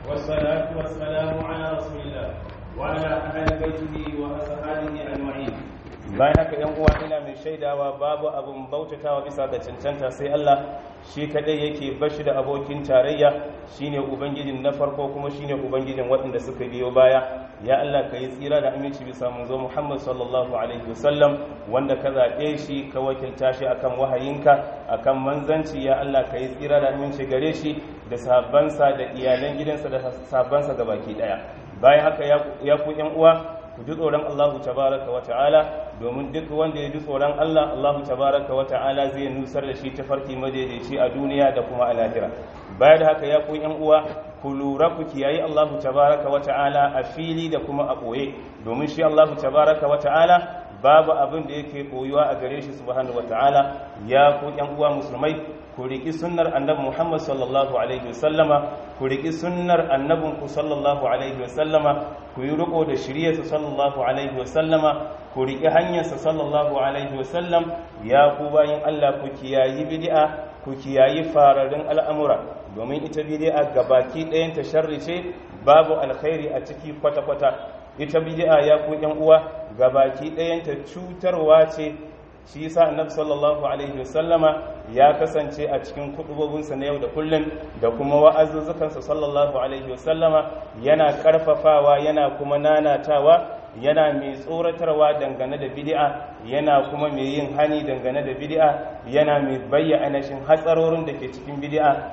والصلاة والسلام على رسول الله وعلى أهل بيته وأصحابه أجمعين bayan haka yan uwa ina mai shaidawa babu abun bautatawa bisa ga cancanta sai Allah shi kadai yake bashi da abokin tarayya shine ubangijin na farko kuma shine ubangijin waɗanda suka biyo baya ya Allah ka yi tsira da aminci bisa manzo Muhammad sallallahu alaihi wasallam wanda ka zaɓe shi ka wakilta shi akan wahayinka akan manzanci ya Allah ka yi tsira da aminci gare shi da sahabbansa da iyalan gidansa da sahabbansa gabaki daya bayan haka ya ku yan uwa ku ji tsoron Allahu tabaraka wa ta'ala domin duk wanda ya ji tsoron Allah Allahu tabaraka wa ta'ala zai nusar da shi ta farki madaidaici a duniya da kuma a lahira bayan da haka ya ku yan uwa ku lura ku kiyayi Allahu tabaraka wa ta'ala a fili da kuma a ɓoye domin shi Allahu tabaraka wa ta'ala babu abin da yake koyuwa a gare shi subhanahu wa ta'ala ya ku yan uwa musulmai ku riƙi sunnar annabi Muhammad sallallahu alaihi wasallama ku riƙi sunnar annabinku sallallahu alaihi wasallama ku yi riko da shiryarsa sallallahu alaihi wasallama ku riƙi hanyarsa sallallahu alaihi wasallam ya ku bayin Allah ku kiyayi bid'a ku kiyayi fararin al'amura domin ita bid'a gabaki ɗayan ta sharri ce babu alkhairi a ciki kwata-kwata ita bid'a ya ku ƴan uwa gabaki ɗayan ta cutarwa ce shi yasa annabi sallallahu alaihi wasallama ya kasance a cikin kudubobinsa na yau da kullum da kuma wa'azuzzukansa sallallahu alaihi wasallama yana karfafawa yana kuma nanatawa yana mai tsoratarwa dangane da bid'a yana kuma mai yin hani dangane da bid'a yana mai bayyana shin hatsarorin da ke cikin bid'a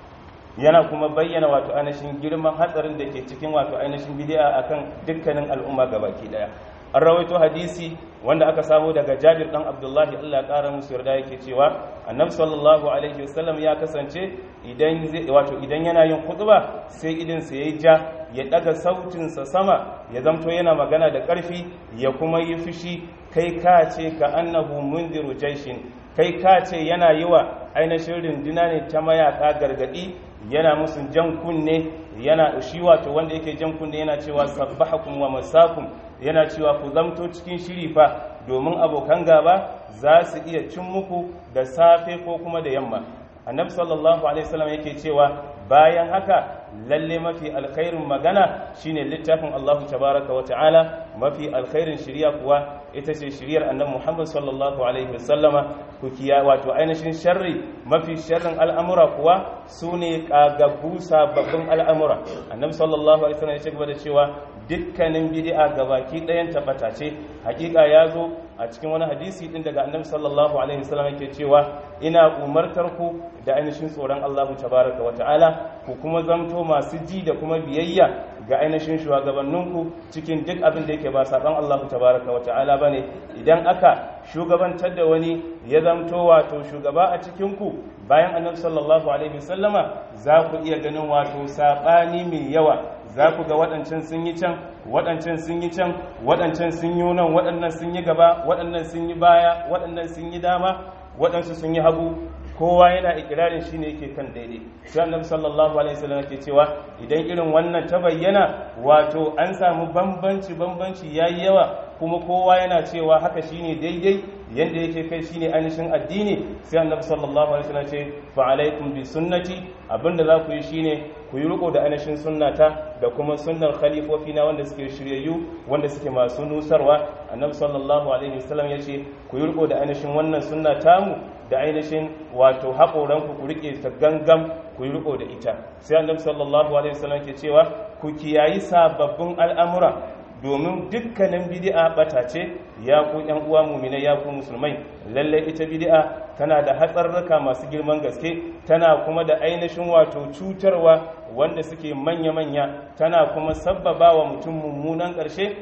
yana kuma bayyana wato ainihin girman hatsarin da ke cikin wato ainihin bid'a akan dukkanin al'umma gabaki daya an rawaito hadisi wanda aka samu daga jabir dan abdullahi allah ya kara musu yarda yake cewa annabi sallallahu alaihi wasallam ya kasance idan wato idan yana yin khutba sai idan sa yayi ja ya daga sautin sa sama ya zamto yana magana da karfi ya kuma yi fushi kai ka ce ka annahu mundiru jaishin kai ka ce yana yi wa ainihin runduna ne ta mayaka gargadi yana musu jan kunne yana shi wato wanda yake jan kunne yana cewa sabbahakum wa masakum yana cewa ku zamto cikin shiri fa domin abokan gaba za su iya cin muku da safe ko kuma da yamma annabi sallallahu alaihi wasallam yake cewa bayan haka lalle mafi alkhairin magana shine littafin Allah tabaraka wa ta'ala mafi alkhairin shiriya kuwa ita ce shiriyar annabi Muhammad sallallahu alaihi wasallama ku kiya wato ainihin sharri mafi sharrin al'amura kuwa sune kagaggu sababbin al'amura annabi sallallahu alaihi wasallam ya ce gaba da cewa dukkanin bid'a gabaki ɗayan tabbata ce hakika ya zo a cikin wani hadisi din daga annabi sallallahu alaihi wasallam yake cewa ina umartar ku da ainihin tsoron Allah tabaraka wa ta'ala ku kuma zamto masu ji da kuma biyayya ga ainihin shugabanninku cikin duk abin da yake ba saban Allah tabaraka wa ta'ala bane idan aka shugabantar da wani ya zamto wato shugaba a cikin ku bayan annabi sallallahu alaihi wasallama za ku iya ganin wato sabani mai yawa za ku ga waɗancan sun yi can waɗancan sun yi can waɗancan sun yi nan waɗannan sun yi gaba waɗannan sun yi baya waɗannan sun yi dama waɗansu sun yi hagu kowa yana ikirarin shi ne yake kan daidai sai annabi sallallahu alaihi wasallam yake cewa idan irin wannan ta bayyana wato an samu bambanci bambanci yayi yawa kuma kowa yana cewa haka shine daidai yanda yake kai shine ainihin addini sai annabi sallallahu alaihi wasallam ce fa alaikum bi sunnati abinda za ku yi shine ku yi riko da ainihin sunnata da kuma sunnar khalifofi na wanda suke shiryayyu wanda suke masu nusarwa annabi sallallahu alaihi wasallam ya ce ku yi riko da ainihin wannan sunna tamu da ainihin wato haƙoranku ku riƙe ta gangam ku yi riko da ita sai annabi sallallahu alaihi wasallam ke cewa ku kiyayi sababbin al'amura domin dukkanin bid'a bata ce ya ku ƴan uwa mu'minai ya ku musulmai lalle ita bid'a tana da hatsarruka masu girman gaske tana kuma da ainihin wato cutarwa wanda suke manya-manya tana kuma sabbaba wa mutum mummunan ƙarshe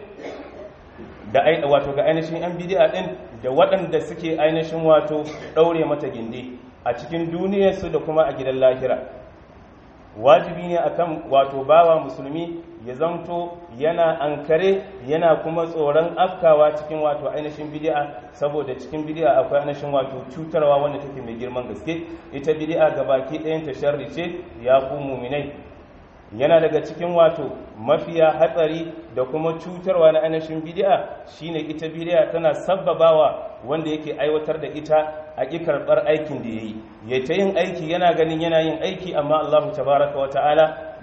da wato ga ainihin yan bidi'a din da waɗanda suke ainihin wato ɗaure mata gindi a cikin duniyarsu da kuma a gidan lahira wajibi ne akan wato bawa musulmi ya zanto yana ankare yana kuma tsoron afkawa cikin wato ainihin bidi'a saboda cikin bidi'a akwai ainihin wato cutarwa wanda take mai girman gaske ita bidi'a gabaki ɗayan ta sharri ce ya ku muminai yana daga cikin wato mafiya hatsari da kuma cutarwa na ainihin bidi'a shine ita bidi'a tana sabbabawa wanda yake aiwatar da ita a ƙi karɓar aikin da ya yi ya ta yin aiki yana ganin yana yin aiki amma allahu tabaraka wa ta'ala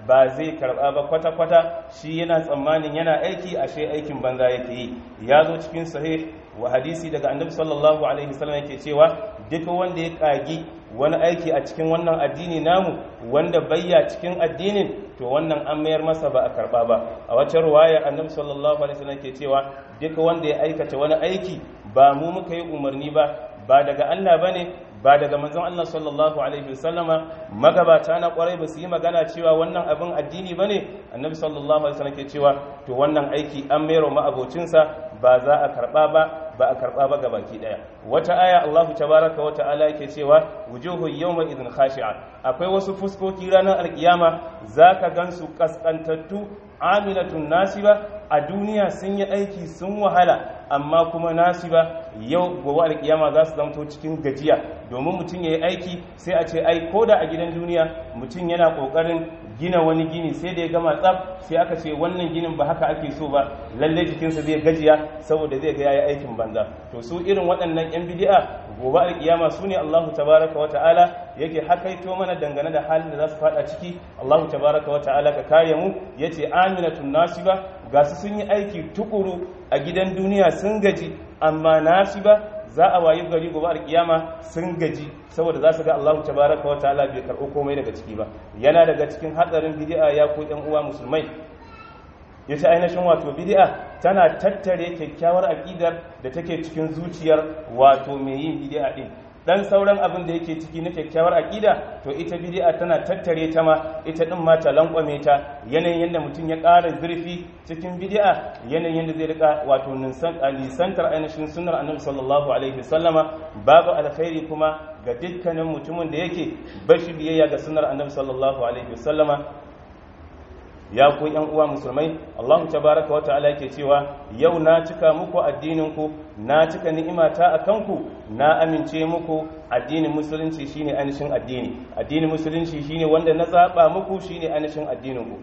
ba zai karba ba kwata-kwata shi yana tsammanin yana aiki ashe aikin banza yake yi ya zo cikin sahih wa hadisi daga annabi sallallahu alaihi wasallam yake cewa duk wanda ya kagi wani aiki a cikin wannan addini namu wanda bayya cikin addinin to wannan an mayar masa ba a karba ba a wacce ruwaya annabi sallallahu alaihi wasallam ke cewa duk wanda ya aikata wani aiki ba mu muka yi umarni ba ba daga Allah bane ba daga manzon Allah sallallahu alaihi wasallama magabata na kwarai ba su yi magana cewa wannan abin addini bane annabi sallallahu alaihi wasallam ke cewa to wannan aiki an mayar ma abocinsa ba za a karba ba ba a karba ba ga baki daya wata aya Allahu tabaraka wa ta'ala yake cewa wujuhu yawma idhin khashi'a akwai wasu fuskoki ranar alkiyama zaka gansu kaskantattu amilatun nasiba a duniya sun yi aiki sun wahala amma kuma nasiba yau gobe alkiyama za su zamto cikin gajiya domin mutum ya yi aiki sai a ce ai ko da a gidan duniya mutum yana kokarin gina wani gini sai da ya gama tsaf sai aka ce wannan ginin ba haka ake so ba lalle jikinsa zai gajiya saboda zai ga yayi aikin banza to su irin waɗannan yan bid'a gobe alkiyama su ne Allahu tabaraka wata'ala yake hakaito mana dangane da halin da za su fada ciki Allahu tabaraka wata'ala ka kare mu yace aminatun nasiba ga su sun yi aiki tukuru a gidan duniya sun gaji amma nasiba za a wayi gari gobe alkiyama sun gaji saboda za su ga Allahu tabaraka wata'ala bai karɓo komai daga ciki ba yana daga cikin hatsarin bid'a ya ko ƴan uwa musulmai yace ainihin wato bid'a tana tattare kyakkyawar aqidar da take cikin zuciyar wato mai yin bid'a din dan sauran abin da yake ciki na kyakkyawar aqida to ita bid'a tana tattare ta ma ita din ma ta lankwame ta yanayin yanda mutum ya ƙara zurfi cikin bid'a yanayin yanda zai rika wato nisantar ainihin sunnar annabi sallallahu alaihi wasallama babu alkhairi kuma ga dukkanin mutumin da yake bashi biyayya ga sunnar annabi sallallahu alaihi wasallama ya ku yan uwa musulmai Allahu tabaraka wa ta'ala yake cewa yau na cika muku addinin ku na cika ni'imata a kanku na amince muku addinin musulunci shine anishin addini addinin musulunci shine wanda na zaba muku shine anishin addinin ku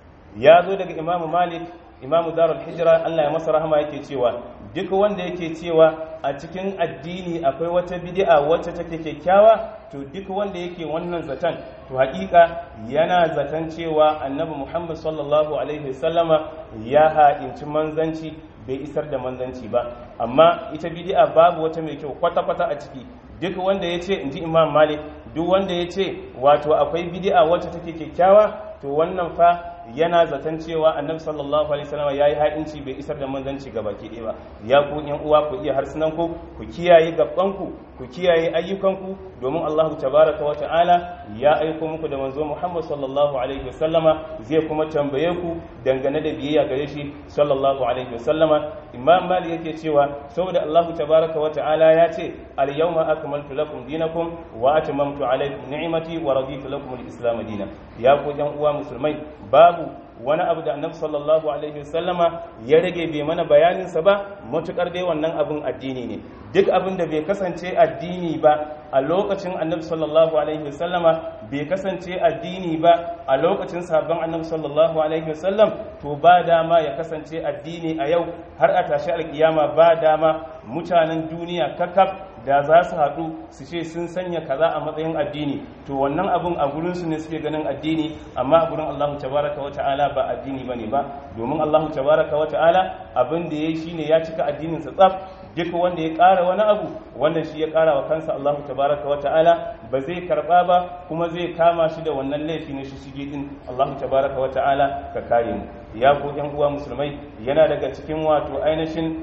ya zo daga Imam Malik Imam Darul Hijra Allah ya masa rahama yake cewa duk wanda yake cewa a cikin addini akwai wata bid'a wacce take kyakkyawa to duk wanda yake wannan zaton to hakika yana zaton cewa annabi Muhammad sallallahu alaihi wasallama ya ha'inci manzanci bai isar da manzanci ba amma ita bid'a babu wata mai kyau kwata-kwata a ciki duk wanda ya ce in ji imam malik duk wanda ya ce wato akwai bid'a wacce take kyakkyawa to wannan fa yana zaton cewa annabi sallallahu alaihi wasallam yayi ha'inci bai isar da manzanci ga baki ɗaya ba ya ku yan uwa ku iya harsunan ku ku kiyaye gaban ku ku kiyaye ayyukan ku domin Allahu tabaraka wa ta'ala ya aiko muku da manzo Muhammad sallallahu alaihi wasallama zai kuma tambaye ku dangane da biyayya gare shi sallallahu alaihi wasallama imam malik yake cewa saboda Allahu tabaraka wa ta'ala ya ce al yawma akmaltu lakum dinakum wa atmamtu alaykum ni'mati wa raditu lakum al-islam dinan ya ku yan uwa musulmai babu wani abu da annabi sallallahu alaihi wasallama ya rage bai mana bayaninsa ba matukar dai wannan abin addini ne duk abin da bai kasance addini ba a lokacin annabi sallallahu alaihi wasallama bai kasance addini ba a lokacin sabon annabi sallallahu alaihi wasallam to ba dama ya kasance addini a yau har a tashi alkiyama ba dama mutanen duniya kakaf da za su haɗu su ce sun sanya kaza a matsayin addini to wannan abun a gurinsu ne suke ganin addini amma a gurin Allahu tabaraka wa ta'ala ba addini bane ba domin Allahu tabaraka wa ta'ala abin da yayi shine ya cika addinin sa tsaf duk wanda ya ƙara wani abu wannan shi ya ƙara wa kansa Allahu tabaraka wa ta'ala ba zai karba ba kuma zai kama shi da wannan laifi na shishige din Allahu tabaraka wa ta'ala ka kare mu ya ku yan uwa musulmai yana daga cikin wato ainihin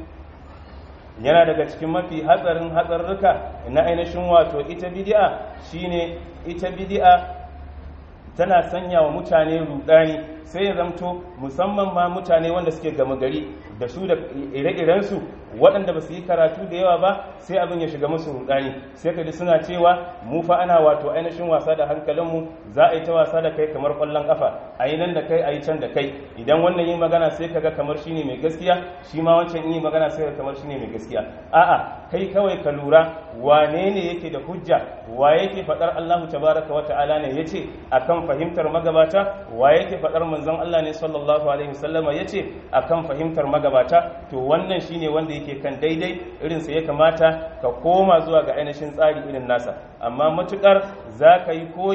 yana daga cikin mafi hatsarin hatsarruka na ainihin wato ita bidi'a shine ita bidi'a tana sanya wa mutane rudani sai ya zamto musamman ma mutane wanda suke gama gari da su da ire-irensu waɗanda ba su yi karatu da yawa ba sai abin ya shiga musu rudani sai ka ji suna cewa mu fa ana wato ainihin wasa da hankalinmu za a yi ta wasa da kai kamar ƙwallon ƙafa a yi nan da kai a yi can da kai idan wannan yi magana sai ka ga kamar shine mai gaskiya shi ma wancan yi magana sai ka kamar shine mai gaskiya a'a kai kawai ka lura wane ne yake da hujja wa yake faɗar Allahu tabaraka wa ta'ala ne yace akan fahimtar magabata wa yake faɗar manzon Allah ne sallallahu alaihi wasallama yace akan fahimtar magabata to wannan shine wanda yake kan daidai irin sa ya kamata ka koma zuwa ga ainihin tsari irin nasa amma matukar za ka yi koyi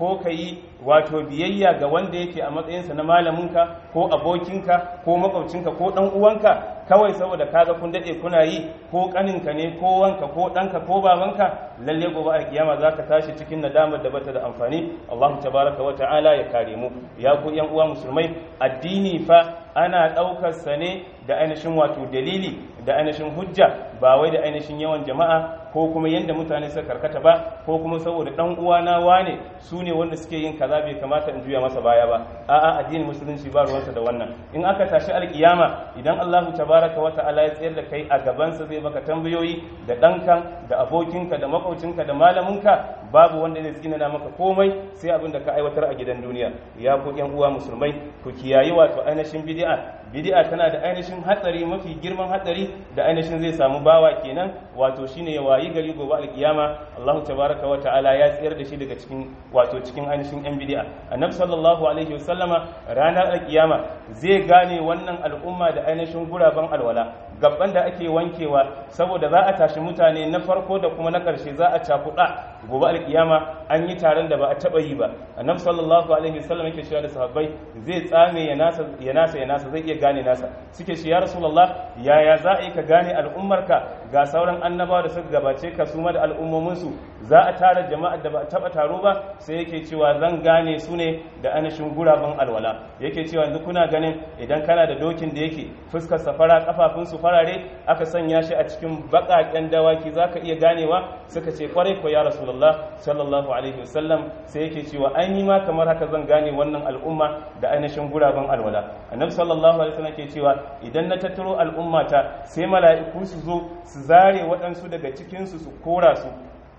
ko ka yi wato biyayya ga wanda yake a matsayinsa na malaminka ko abokinka ko makwabcinka ko ɗan uwanka kawai saboda kaga kun daɗe kuna yi ko ƙaninka ne ko wanka ko ɗanka ko babanka lalle gobe a kiyama za ka tashi cikin nadamar da bata da amfani Allahu tabaraka wa ta'ala ya kare mu ya ku yan uwa musulmai addini fa ana ɗaukar sa ne da ainihin wato dalili da ainihin hujja ba wai da ainihin yawan jama'a ko kuma yadda mutane suka karkata ba ko kuma saboda dan uwana wane su ne wanda suke yin kaza bai kamata in juya masa baya ba a'a addinin musulunci ba ruwansa da wannan in aka tashi alkiyama idan Allahu tabaraka wa ta'ala ya tsayar da kai a gabansa zai maka tambayoyi da dankan da abokinka da makwabcinka da malaminka babu wanda zai tsinana maka komai sai abin da ka aiwatar a gidan duniya ya ku yan uwa musulmai ku kiyayi wato ainihin bid'a bid'a tana da ainihin hatsari mafi girman hatsari da ainihin zai samu bawa kenan wato shine ya wayi gari gobe alkiyama Allah tabaraka wa ta'ala ya tsayar da shi daga cikin wato cikin ainihin yan bid'a annabi sallallahu alaihi wasallama ranar alkiyama zai gane wannan al'umma da ainihin guraben alwala gabban da ake wankewa saboda za a tashi mutane na farko da kuma na ƙarshe za a cakuɗa gobe alkiyama an yi taron da ba a taɓa yi ba annabi sallallahu alaihi wasallam yake cewa da sahabbai zai tsame ya nasa ya nasa ya nasa zai iya gane nasa suke shi ya rasulullah yaya za a yi ka gane al'ummarka ga sauran annabawa da suka gabace ka su ma da al'ummominsu za a tara jama'ar da ba a taɓa taro ba sai yake cewa zan gane su ne da anashin guraben alwala yake cewa yanzu kuna ganin idan kana da dokin da yake fuskar safara kafafunsu farare aka sanya shi a cikin baƙaƙen dawaki za ka iya ganewa suka ce kwarai ko ya rasulullah sallallahu alaihi wasallam sai yake cewa ai ni ma kamar haka zan gane wannan al'umma da ainihin guraben alwala annabi sallallahu alaihi wasallam ke cewa idan na tattaro al'ummata sai mala'iku su zo su zare waɗansu daga cikinsu su kora su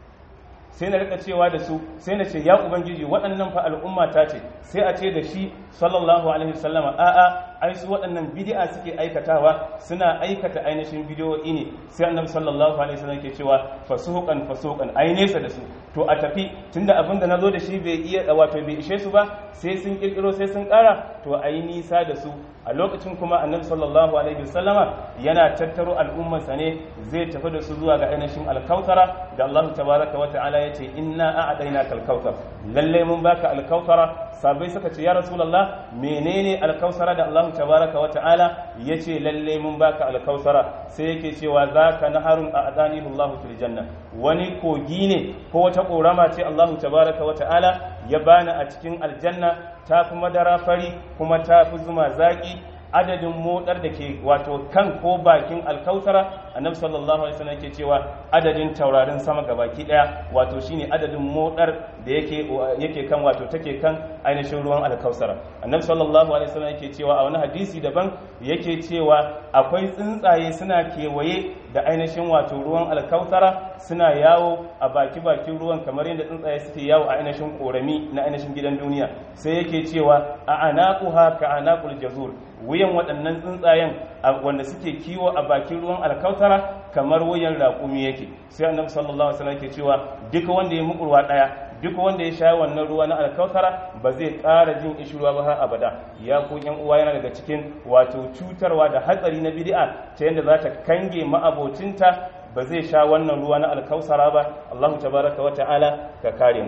sai na rika cewa da su sai na ce ya ubangiji waɗannan fa al'umma ta ce sai a ce da shi sallallahu alaihi wasallama a'a ai su waɗannan bid'a suke aikatawa suna aikata ainihin bidiyoyi ne sai annabi sallallahu alaihi wasallam ke cewa fasuqan fasuqan ai nesa da su to a tafi tunda abin da nazo da shi bai iya wato bai ishe su ba sai sun kirkiro sai sun ƙara to ai nisa da su a lokacin kuma annabi sallallahu alaihi wasallama yana tattaro al'ummarsa ne zai tafi da su zuwa ga ainihin alkautara da Allah tabaraka wa ta'ala ya ce inna a'adaina kalkautar lalle mun baka alkautara sabai suka ce ya rasulullah menene alkausara da Allah tabaraka wa ta'ala ya ce lalle mun baka alkausara sai yake cewa zaka naharun a'adani Allah fil janna wani kogi ne ko wata korama ce Allah tabaraka wa ta'ala ya bani a cikin aljanna ta fi madara fari kuma ta fi zuma zaƙi adadin motsar da ke wato kan ko bakin alkautara annabi sallallahu alaihi wasallam yake cewa adadin taurarin sama gabaki daya wato shine adadin motsar da yake yake kan wato take kan ainihin ruwan alkausara annabi sallallahu alaihi wasallam yake cewa a wani hadisi daban yake cewa akwai tsuntsaye suna kewaye da ainihin wato ruwan alkautara suna yawo a baki bakin ruwan kamar yadda tsuntsaye suke yawo a ainihin korami na ainihin gidan duniya sai yake cewa a anaquha ka anaqul jazur wuyan waɗannan tsuntsayen wanda suke kiwo a bakin ruwan alkautara kamar wuyan raƙumi yake sai annabi sallallahu alaihi wasallam yake cewa duka wanda ya mukurwa ɗaya duk wanda ya sha wannan ruwa na alkautara ba zai ƙara jin ishirwa ba har abada ya ku yan uwa yana daga cikin wato cutarwa da hatsari na bid'a ta yadda za ta kange ma'abocinta ba zai sha wannan ruwa na alkausara ba Allahu tabaraka wa ta'ala ka kare mu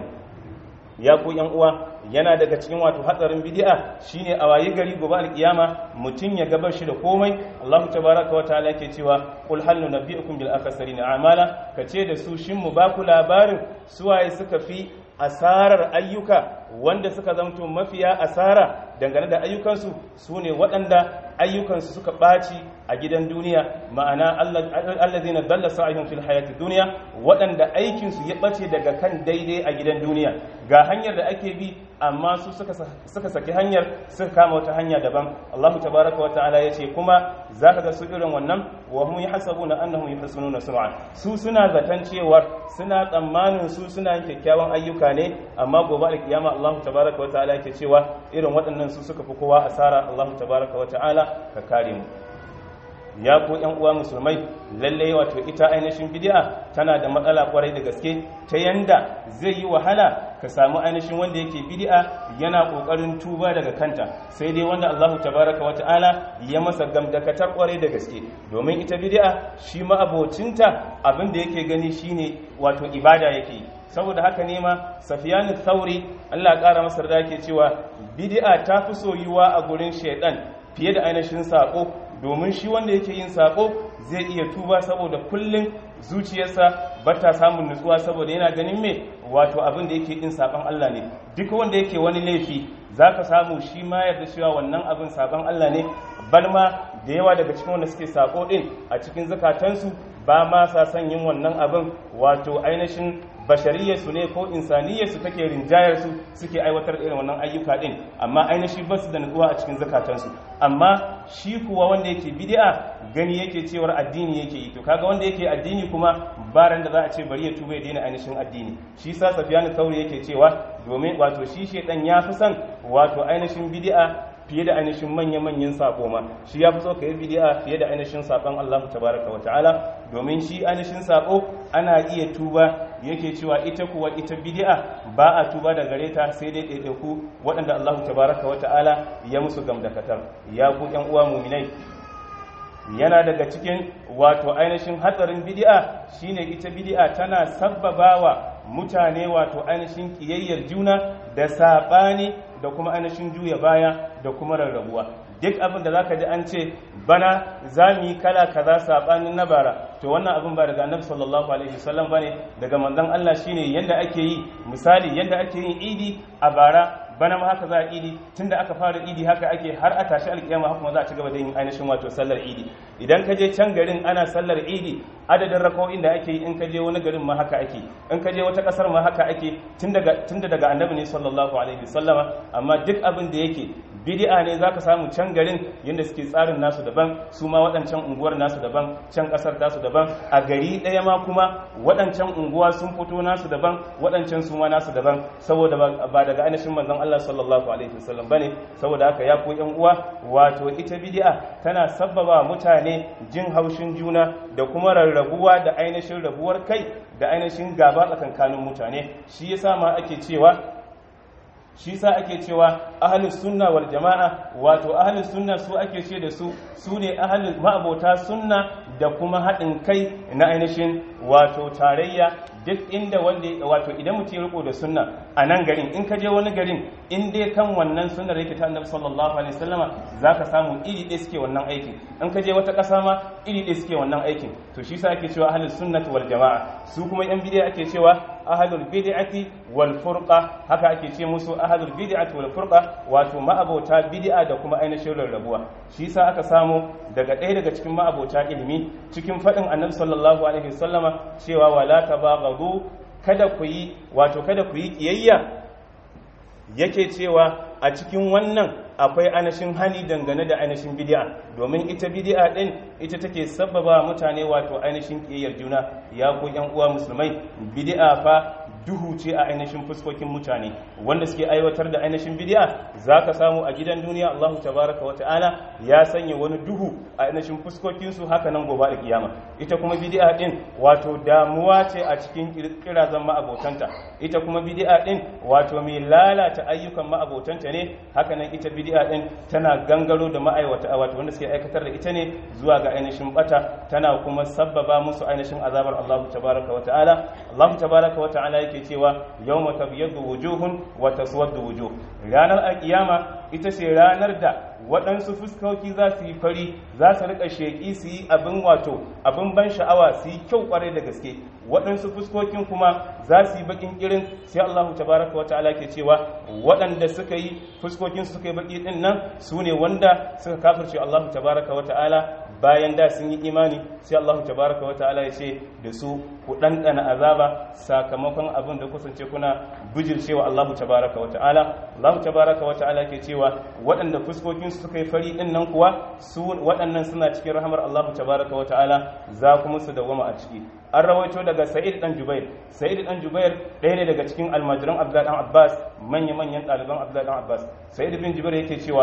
ya ku yan uwa yana daga cikin wato hatsarin bid'a shine a wayi gari gobe alkiyama mutum ya gabar shi da komai Allah tabaraka wa ta'ala yake cewa qul hal nunabbi'ukum bil akhsarina a'mala kace da su shin mu ba ku labarin suwaye suka fi asarar ayyuka wanda suka zamto mafiya asara dangane da ayyukansu su ne waɗanda ayyukansu suka ɓaci a gidan duniya ma'ana allazina dalla sa'ihum fil hayati duniya waɗanda aikinsu ya ɓace daga kan daidai a gidan duniya ga hanyar da ake bi amma su suka saki hanyar suka kama wata hanya daban Allahu tabaraka wa ta'ala yace kuma zaka ga su irin wannan wa hum yahsabuna annahum yuhsinuna sun'a su suna zaton cewa suna tsammanin su suna yin kyakkyawan ayyuka ne amma gobe alkiyama Allahu tabaraka wa ta'ala yake cewa irin waɗannan su suka fi kowa asara Allahu tabaraka wa ta'ala ka kare mu ya ko yan uwa musulmai lalle wato ita ainihin bid'a tana da matsala kwarai da gaske ta yanda zai yi wahala ka samu ainihin wanda yake bid'a yana kokarin tuba daga kanta sai dai wanda Allah tabaraka wa ta'ala ya masa gamdakatar kwarai da gaske domin ita bid'a shi ma abocinta abin da yake gani shine wato ibada yake saboda haka ne ma safiyanu thauri Allah ya kara masa da yake cewa bid'a ta fi soyuwa a gurin shaidan fiye da ainihin sako domin shi wanda yake yin sako zai iya tuba saboda kullum zuciyarsa ba ta samun nutsuwa saboda yana ganin me wato abin da yake yin saban Allah ne duk wanda yake wani laifi zaka samu shi ma yarda cewa wannan abin saban Allah ne balma da yawa daga cikin wanda suke sako din a cikin zakatansu ba ma sa son yin wannan abin wato ainihin bashariyarsu ne ko insaniyarsu take rinjayarsu suke aiwatar irin wannan ayyuka din amma ainihi ba su da nutsuwa a cikin zakatansu amma shi kuwa wanda yake bid'a gani yake cewar addini yake yi to kaga wanda yake addini kuma baran da za a ce bari ya tuba ya daina ainihin addini shi sa safiyanu tauri yake cewa domin wato shi shedan ya fi son wato ainihin bid'a fiye da ainihin manya-manyan sako ma shi ya fi so ka yi bidi'a fiye da ainihin sakon Allah tabaraka wa ta'ala domin shi ainihin sako ana iya tuba yake cewa ita kuwa ita bidi'a ba a tuba da gare ta sai dai ɗaiɗaiku waɗanda Allah tabaraka wa ta'ala ya musu gamdakatar ya ku ƴan uwa muminai yana daga cikin wato ainihin hatsarin bidi'a shine ita bidi'a tana sabbabawa mutane wato ainihin kiyayyar juna da saɓani da kuma ainihin juya baya da kuma rarrabuwa duk abin da zaka ji an ce bana za mu yi kala kaza saɓanin na bara to wannan abin ba daga annabi sallallahu alaihi wasallam bane daga manzon Allah shine yanda ake yi misali yanda ake yin idi a bara bana ma haka za a idi tunda aka fara idi haka ake har a tashi alkiyama haka ma za a ci gaba da yin ainihin wato sallar idi idan ka je can garin ana sallar idi adadin rakawoyin da ake yi in ka je wani garin ma haka ake in ka je wata kasar ma haka ake tunda daga annabi ne sallallahu alaihi wasallama amma duk abin da yake bid'a ne zaka samu can garin yanda suke tsarin nasu daban su ma waɗancan unguwar nasu daban can kasar tasu daban a gari ɗaya ma kuma waɗancan unguwa sun fito nasu daban waɗancan su ma nasu daban saboda ba daga ainihin manzon Allah sallallahu alaihi wasallam bane saboda haka ya ku yan uwa wato ita bid'a tana sabbaba mutane jin haushin juna da kuma rarrabuwa da ainihin rabuwar kai da ainihin gaba tsakankanin mutane shi yasa ma ake cewa shi sa ake cewa ahalus sunna wal jama'a wato ahalus sunna su ake ce da su su ne ahalus ma'abota sunna da kuma haɗin kai na ainihin wato tarayya duk inda wanda wato idan mutum ya riko da sunna a nan garin in ka je wani garin in dai kan wannan sunnar yake ta annabi sallallahu alaihi wasallama zaka samu iri ɗaya suke wannan aikin in ka je wata ƙasa ma iri ɗaya suke wannan aikin to shi sa ake cewa ahlus sunnati wal jama'a su kuma yan bid'a ake cewa ahlul bid'ati wal furqa haka ake ce musu ahlul bid'ati wal furqa wato ma'abota bid'a da kuma ainihin rarrabuwa shi sa aka samu daga ɗaya daga cikin ma'abota ilimi cikin faɗin annabi sallallahu alaihi wasallama cewa wala tabaghadu kada ku yi wato kada ku yi kiyayya yake cewa a cikin wannan akwai anashin hani dangane da ainihin bid'a domin ita bid'a din ita take sabbaba mutane wato ainihin kiyayyar juna ya ku yan uwa musulmai bid'a fa duhu ce a ainihin fuskokin mutane wanda suke aiwatar da ainihin bid'a zaka samu a gidan duniya Allahu tabaraka wa ta'ala ya sanya wani duhu a ainihin fuskokin su haka nan gobe da kiyama ita kuma bid'a din wato damuwa ce a cikin kirazan ma'abotanta ita kuma bid'a din wato mai lalata ayyukan ma'abotanta ne haka nan ita bid'a din tana gangaro da ma'aiwata wato wanda suke aikatar da ita ne zuwa ga ainihin bata tana kuma sabbaba musu ainihin azabar Allahu tabaraka wa ta'ala Allahu tabaraka wa ta'ala yake cewa yawma tabyaddu wujuhun wa taswaddu wujuh ranar alkiyama ita ce ranar da waɗansu fuskoki za su yi fari za su rika sheƙi su yi abin wato abin ban sha'awa su yi kyau kwarai da gaske waɗansu fuskokin kuma za su yi bakin kirin sai Allahu tabaraka wata'ala ke cewa waɗanda suka yi fuskokin suka yi baki din nan su ne wanda suka kafirce Allahu tabaraka wata'ala bayan da sun yi imani sai Allahu tabaraka wata'ala ya ce da su ku ɗanɗana azaba sakamakon abin da kusance kuna bijircewa Allahu tabaraka wata'ala Allahu tabaraka wata'ala ke cewa waɗanda fuskokin su suka yi fari din nan kuwa su waɗannan suna cikin rahamar Allahu tabaraka wata'ala za kuma su dawama a ciki an rawaito daga Sa'id dan Jubair Sa'id dan Jubair ɗaya ne daga cikin almajiran Abdullah dan Abbas manya-manyan ɗaliban Abdullah dan Abbas Sa'id bin Jubair yake cewa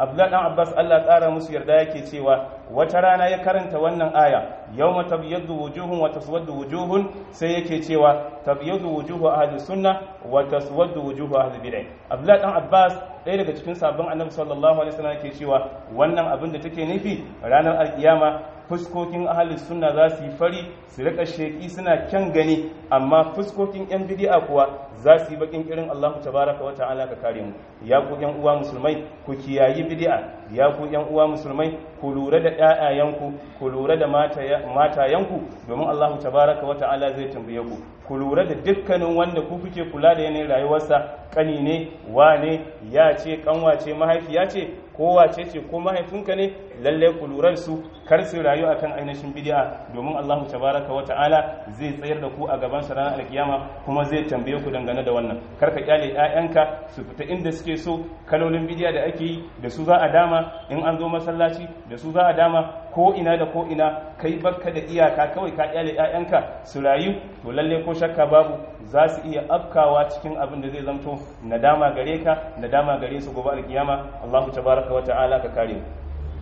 abdullahi dan abbas Allah ƙara musu yarda yake cewa wata rana ya karanta wannan aya yawma tabyaddu wujuhun wa taswaddu wujuhun sai yake cewa tabyaddu wujuhu ahli sunna wa taswaddu wujuhu ahli bid'ah abdullahi dan abbas ɗaya daga cikin sabon annabi sallallahu alaihi wasallam yake cewa wannan abin da take nufi ranar alkiyama fuskokin ahalin sunna za su yi fari su rika sheki suna kyan gani amma fuskokin yan bidi'a kuwa za su yi bakin irin Allahu tabaraka wa ta'ala ka kare mu ya ku yan uwa musulmai ku kiyayi bidi'a ya ku yan uwa musulmai ku lura da ƴaƴayenku ku lura da matayenku domin Allahu tabaraka wa ta'ala zai tambaye ku ku lura da dukkanin wanda ku kuke kula da yanayin rayuwarsa kani ne wane ya ce kanwa ce mahaifiya ce ko wace ce ko mahaifinka ne lalle ku lura su kar su rayu akan ainihin bid'a domin Allah tabaraka wa ta'ala zai tsayar da ku a gaban sa ranar alkiyama kuma zai tambaye ku dangane da wannan kar ka kyale ƴaƴanka su fita inda suke so kalolin bid'a da ake yi da su za a dama in an zo masallaci da su za a dama ko ina da ko ina kai bakka da iyaka kawai ka kyale ƴaƴanka su rayu to lalle ko shakka babu za su iya afkawa cikin abin da zai zamto nadama gare ka nadama gare su gobe alkiyama Allahu tabaraka wa ta'ala ka kare mu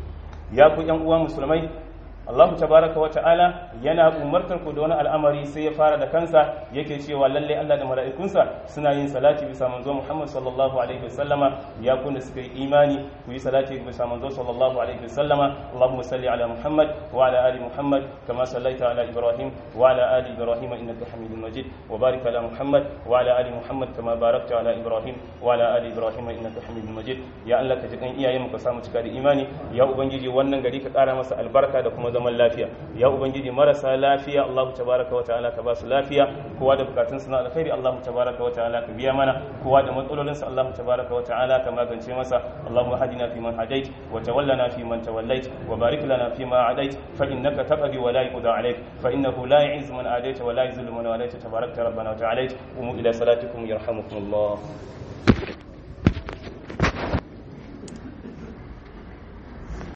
ya ku yan uwa musulmai Allahu tabaraka wa ta'ala yana umartar ku da wani al'amari sai ya fara da kansa yake cewa lalle Allah da mala'ikunsa suna yin salati bisa manzo Muhammad sallallahu alaihi wasallama ya ku da suka yi imani ku yi salati bisa manzo sallallahu alaihi wasallama Allahumma salli ala Muhammad wa ala ali Muhammad kama sallaita ala Ibrahim wa ala ali Ibrahim innaka Hamidum Majid wa barik ala Muhammad wa ala ali Muhammad kama barakta ala Ibrahim wa ala ali Ibrahim innaka Hamidum Majid ya Allah ka ji kan iyayen mu ka samu cika da imani ya ubangiji wannan gari ka kara masa albarka da kuma zaman lafiya ya ubangiji marasa lafiya Allah tabaraka wa ta'ala ka ba su lafiya kowa da bukatun su na alkhairi Allah tabaraka wa ta'ala ka biya mana kowa da matsalolin sa Allah tabaraka wa ta'ala ka magance masa Allahumma hadina fi man hadait wa tawallana fi man tawallait wa barik lana fi ma adait fa innaka taqdi wa la yuqda alayk fa innahu la yu'izzu man adait wa la yuzillu man walayt tabarakta rabbana wa ta'ala umu ila salatikum yarhamukumullah